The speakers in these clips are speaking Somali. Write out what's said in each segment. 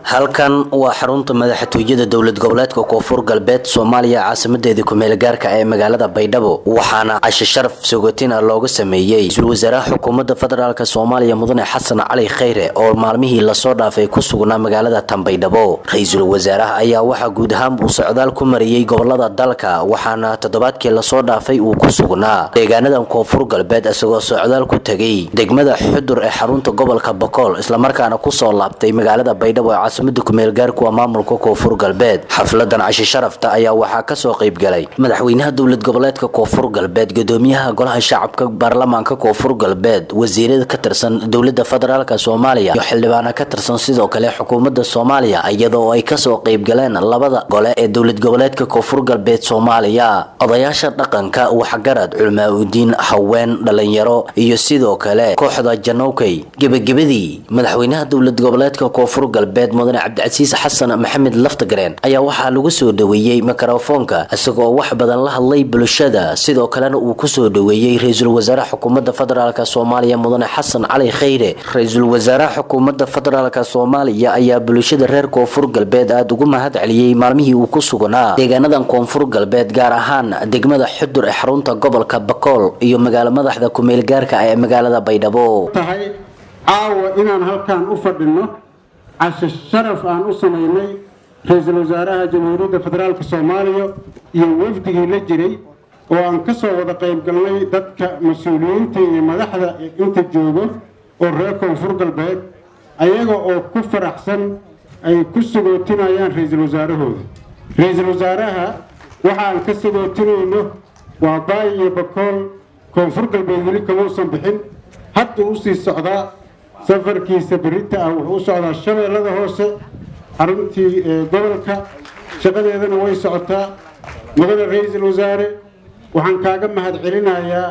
halkan waa xarunta madaxtooyada dowlad goboleedka koonfur galbeed soomaaliya caasimadeedii kumeel gaarka ee magaalada baydhabo waxaana cashe sharaf sogotina looga sameeyey ra-iisul wasaaraha xukuumadda federaalk soomaaliya mudane xasan cali khayre oo maalmihii lasoo dhaafay ku sugnaa magaalada tan baydhabo ra-iisul wasaaraha ayaa waxaa guud ahaan uu socdaal ku mariyey gobolada dalka waxaana toddobaadkii lasoo dhaafay uu ku sugnaa deegaanadan koonfur galbeed isagoo socdaal ku tegay degmada xudur ee xarunta gobolka bokool islamarkaana kusoo laabtay magaalada baydhabo ee caasimada kumeel gaarkuwa maamulka koonfur galbeed xafladan cashi sharafta ayaa waxaa kasoo qaybgalay madaxweynaha dowlad goboleedka koonfur galbeed gudoomiyaha golaha shacabka baarlamaanka koonfur galbeed wasiirada ka tirsan dowlada federaalk soomaaliya iyo xildhibaana ka tirsan sidoo kale xukuumadda soomaaliya iyadoo ay kasoo qaybgaleen labada gole ee dowlad goboleedka koonfur galbeed soomaaliya odayaasha dhaqanka waxgarad culmaa-udiin haween dhalinyaro iyo sidoo kale kooxda janowkey gebagabadii madaxweynaha dowlad goboleedka koonfur galbeed mudane cabdicasiis xasan maxamed laftagareen ayaa waxaa lagu soo dhaweeyey mikrofoonka isagoo wax badan la hadlay bulshada sidoo kalena uu kusoo dhaweeyey ra-iisul wasaaraha xukuumadda federaalk soomaaliya mudane xasan cali khayre ra-iisul wasaaraha xukuumadda federaalk soomaaliya ayaa bulshada reer koonfur galbeed aada ugu mahad celiyey maalmihii uu ku sugnaa deegaanadan koonfur galbeed gaar ahaan degmada xudur ee xarunta gobolka bakool iyo magaalo madaxda kumeel gaarka ee magaalada baydhabo tahay caawa inaan halkan u fadhino cashe sharaf aan u samaynay ra-iisul wasaaraha jamhuuriyadda federaalk soomaaliya iyo wafdigii la jiray oo aan ka soo wada qaybgalnay dadka mas-uuliyiinta iyo madaxda inta joogo oo reer koonfur galbeed ayaga oo ku faraxsan ay ku sagootinayaan ra-iisul wasaarahooda ra-iisul wasaaraha waxa aan ka sagootinayno waa baay iyo bakool koonfur galbeed weli kamausan bixin hadda usii socdaa safarkiisa berita ah wuxuu u socdaa shabeellada hoose xaruntii gobolka shaqadeedana way socotaa mudane ra-iisul wasaare waxaan kaaga mahad celinayaa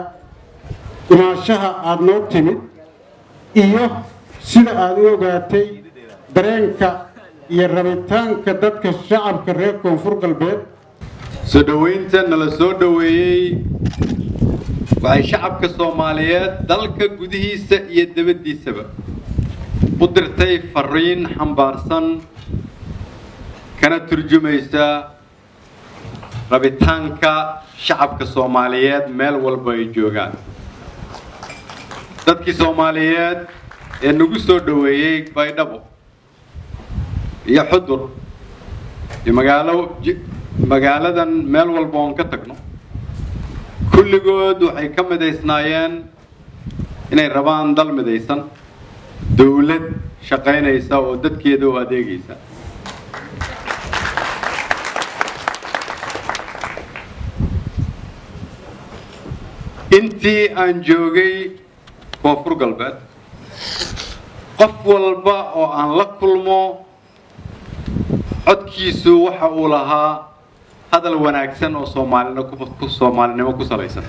imaashaha aada noo timid iyo sida aada u ogaatay dareenka iyo rabitaanka dadka shacabka reer koonfur galbeed soo dhoweynta nala soo dhoweeyey waxay shacabka soomaaliyeed dalka gudihiisa iyo dabaddiisaba u dirtay fariin xambaarsan kana turjumaysa rabitaanka shacabka soomaaliyeed meel walba ay joogaan dadkii soomaaliyeed ee nagu soo dhoweeyey baydhabo iyo xudur iyo magaalo magaaladan meel walba oon ka tagno kulligood waxay ka midaysnaayeen inay rabaan dal midaysan dawlad shaqaynaysa oo dadkeeda u adeegaysa intii aan joogay koonfur galbeed qof walba oo aan la kulmo codkiisu waxa uu lahaa hadal wanaagsan oo soomaalin soomaalinimo ku salaysan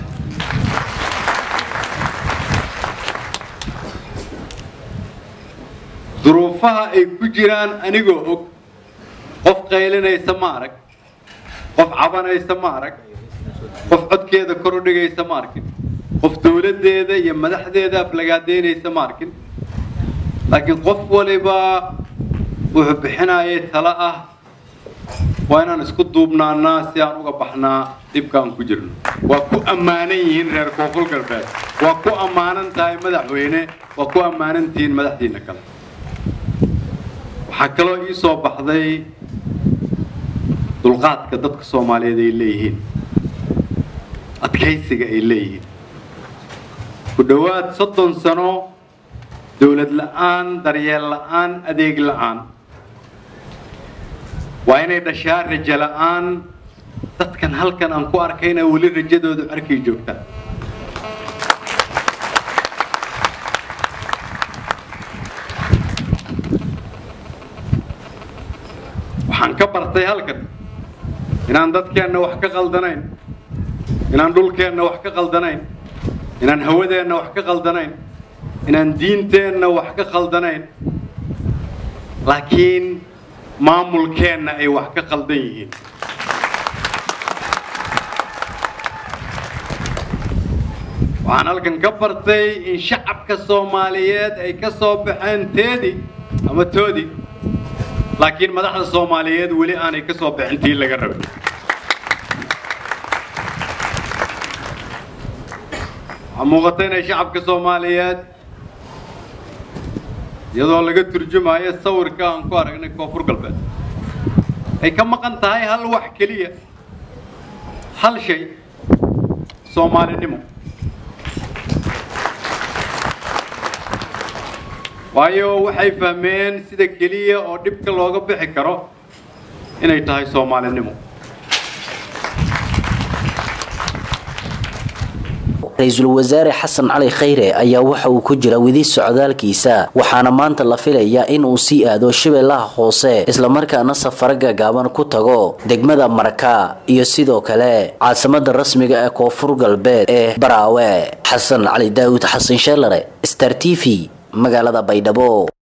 duruufaha ay ku jiraan anigoo og qof qaylinaysa ma arag qof cabanaysa ma arag qof codkeeda kor u dhigaysa ma arkin qof dawladdeeda iyo madaxdeeda aflagaadeynaysa ma arkin laakiin qof waliba wuxuu bixinayay talo ah waa inaan isku duubnaanaa si aan uga baxnaa dhibka aan ku jirno waa ku ammaanan yihiin reer koonfur galbeed waa ku ammaanan tahay madaxweyne waa ku ammaanan tihiin madaxdiina kale waxaa kaloo ii soo baxday dulqaadka dadka soomaaliyeed ay leeyihiin adkaysiga ay leeyihiin ku dhowaad soddon sano dawlad la'aan daryeel la'aan adeeg la'aan waa inay dhashaa rajo la'aan dadkan halkan aan ku arkayna weli rajadoodu arkay joogtaan waxaan ka bartay halkan inaan dadkeenna wax ka qaldanayn inaan dhulkeenna wax ka qaldanayn inaan hawadeenna wax ka qaldanayn inaan diinteenna wax ka qaldanayn laakiin maamulkeenna ay wax ka qaldan yihiin waxaan halkan ka bartay in shacabka soomaaliyeed ay ka soo baxeen teedii ama toodii laakiin madaxda soomaaliyeed weli aanay ka soo bixin tii laga rabay waxaa muuqata inay shacabka soomaaliyeed iyadoo laga turjumayo sawirka aan ku aragnay koonfur galbeed ay ka maqan tahay hal wax keliya hal shay soomaalinimo waayo waxay fahmeen sida keliya oo dhibka looga bixi karo inay tahay soomaalinimo ra-iisul wasaare xasan cali khayre ayaa waxa uu ku jira weli socdaalkiisa waxaana maanta la filayaa in uu sii aado shabeellaha hoose islamarkaana safaro gagaaban ku tago degmada marka iyo sidoo kale caasimada rasmiga ee koonfur galbeed ee baraawe xasan cali daawud xasan sheelare star t v magaalada baydhabo